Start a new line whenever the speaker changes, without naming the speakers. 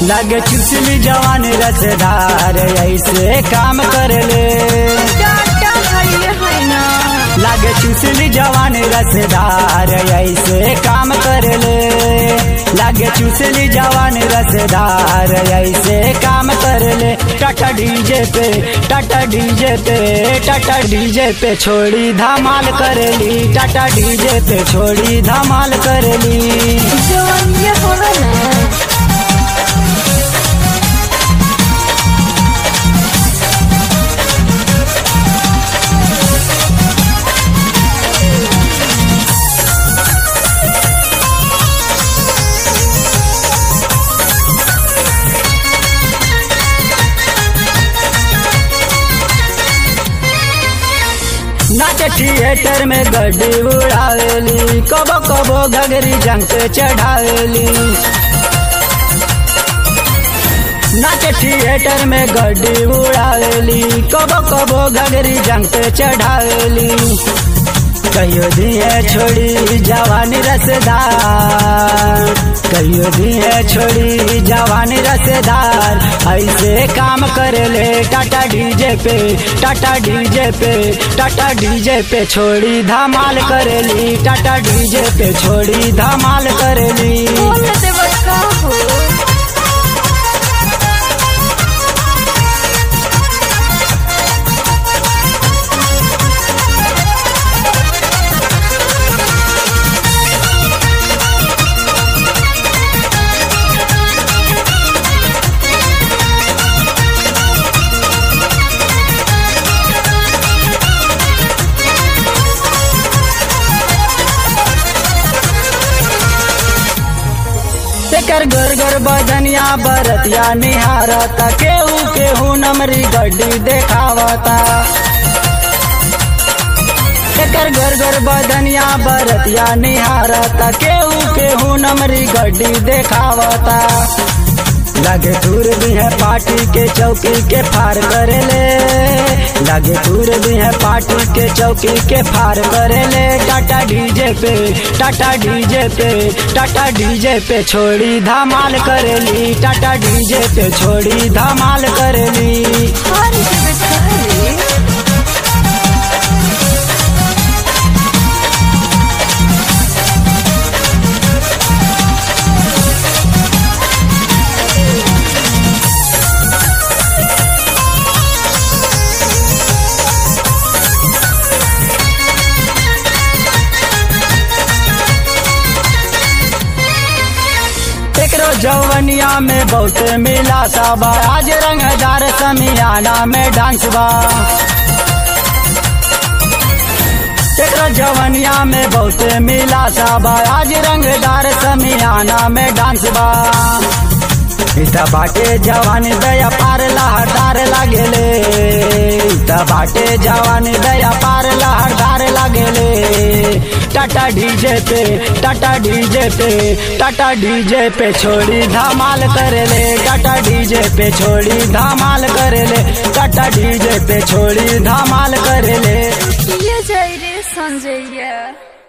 लगे चुसली जवान रसदार ऐसे काम कर ले
टाटा हइले है ना
लागे चुसली जवान रसदार ऐसे काम कर ले लागे चुसली जवान रसदार ऐसे काम कर ले टाटा डीजे पे टाटा डीजे पे टाटा डीजे पे छोड़ी धमाल कर ली टाटा डीजे पे छोड़ी धमाल कर ली
जवन ये होला ना
नाच थिएटर में गड्डी उड़ावेली कबो कबो घगरी जंग पे चढ़ावेली नाच थिएटर में गड्डी उड़ावेली कबो कबो घगरी जंग पे चढ़ावेली कहियो दिए छोड़ी जवानी रसदार कहियो दिए छोड़ी जवानी रसदार ऐसे काम कर ले टाटा डीजे पे टाटा डीजे पे टाटा डीजे पे छोड़ी धमाल करेली टाटा डीजे पे छोड़ी धमाल करेली
बोल देव का हो
एकर घर घर बदनिया बरतिया निहारता केहू केहू नमरी गड्डी देखावता एकर घर घर बदनिया बरतिया निहारता केहू केहू नमरी गड्डी देखावता लगे दूर भी है पार्टी के चौकी के फार करे ले लगे दूर भी है पार्टी के चौकी के फार करे ले टाटा डीजे पे टाटा डीजे पे टाटा डीजे पे छोड़ी धमाल करेली टाटा डीजे पे छोड़ी धमाल करेली
हर देव का रे
एकरो जवनिया में बहुत मिला सबा आज रंगदार समियाना में डांस बा एकरो जवनिया में बहुत मिला सबा आज रंगदार समियाना में डांस बा इता बाटे जवान दया पार लहरदार लागेले इता बाटे जवान दया पार लहरदार लागेले टाटा डीजे पे टाटा डीजे पे टाटा डीजे पे छोड़ी धमाल करेले टाटा डीजे पे छोड़ी धमाल करेले टाटा डीजे पे छोड़ी धमाल करेले
ये जाई रे संजय